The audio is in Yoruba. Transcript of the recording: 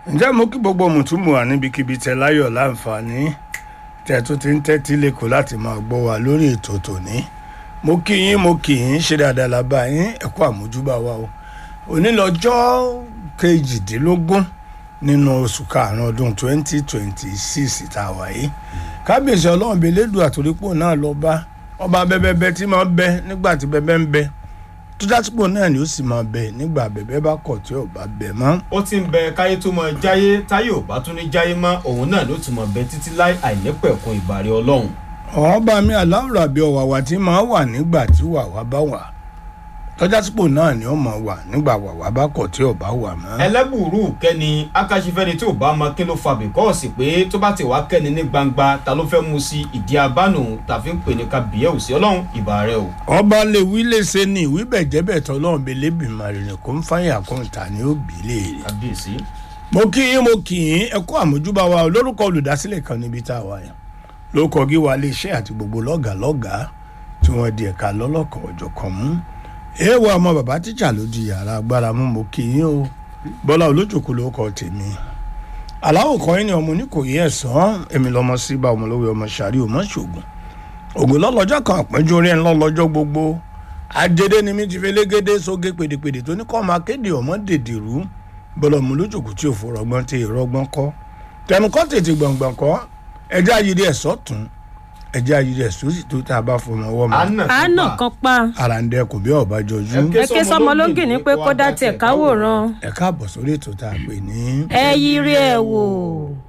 ǹjẹ́ mo kí gbogbo mùtúmù wà níbikíbi tẹ láyọ̀ láǹfààní tẹ tó ti ń tẹ́tí lẹ́kọ̀ọ́ láti máa gbọ́ wa lórí ètò tòní mo kí yín mo kí yín ṣe dáadáa lábá yín ẹ̀kọ́ àmójúbà wa o òní lọ́jọ́ kejìdínlógún nínú oṣù karùn-ún ọdún twenty twenty six tá a wà yìí kábíyèsí ọlọ́run bíi elédùn àtòrípò náà lọ bá ọba bẹ́bẹ́bẹ́ tí máa bẹ nígbà tí bẹ́bẹ́ ń bẹ tó dásìpò náà ni ó sì máa bẹ nígbà bẹ́bẹ́ bá kọ̀ tí ò bá bẹ mọ́. ó ti ń bẹ káyé tó mọ jáyé táyé ò bá tún ní jáyé mọ́ òun náà ló ti mọ bẹ títí láì àìnípẹ̀kun ìbàrẹ̀ ọlọ́run. ọba mi aláwòrán àbí ọ̀wàwà tí máa wà nígbà tí wàwà bá wà tọ́jásípò náà ni ó máa wà nígbà wàwà bá kọ̀ tí ò bá wà mọ́. ẹlẹ́bùrú kẹ́ni akáṣífẹ́ni tí ò bá mọ kí ló fa bìkọ́ọ̀sì pé tó bá ti wá kẹ́ni ní gbangba ta ló fẹ́ mú sí ìdí abánu tàfi ń pè ní kábíyẹ̀ òsì ọlọ́run ìbà rẹ o. ọba lè wí lè ṣe ní ìwí bẹ̀jẹ̀bẹ̀ tọ́lọ́run bẹ lébìmọ̀ rẹ̀ kó ń fàyà kó ń ta ní òbí léèrè. kábíyèsí. mo kí yín mo kì í ẹ kú àmójúbà wa o lórúkọ olùdásílẹ̀ kan níbi tá a wà yẹn lórúkọ gíwa iléeṣẹ́ àti gbogbo lọ́gàálọ́gàá tí wọ́n di ẹ̀ka lọ́lọ́kan ọ̀jọ̀kan mú èèwọ̀ ọmọ bàbá tíjà ló di yàrá agbára mú mo kì í o bọ́lá olójòkó ló kọ tèmi aláwọ̀ kan yín ni ọmọ oníkòyí ẹ̀sán èmi lọ́mọ síbà ọmọ lówó ọmọ sàrí ọmọ ṣògùn ògùn lọ́lọ́jọ́ kan àpẹ́jọ orí ẹ̀ ńlọ́lọ́jọ́ gbogbo ajédé ni mi ti fi légédé sóge pèdèpèdè tó ní kọ́ máa kéde ọmọ dèdèrú bọ́lá ọmọ olójòkó tí òfò rọgbọ́n tí ìrọgbọ́n kọ́ tẹnukọ́ tètè gbọ̀ngbọ̀n kọ́ ẹjẹ́ ayírí ẹ̀ sọ́tún ẹjẹ́ ayírí ẹ̀ sósì tó tá a bá fọmọ ọwọ́ mọ́ àánà kan pa ara ń dẹkùn bí ọba jọjú Ẹ ẹ ké sọmọ lógì ní pé kó dá tiẹ̀ káwòrán ẹ káàbọ̀ sórí ètò tá a pè ní. ẹ yiri ẹ wò.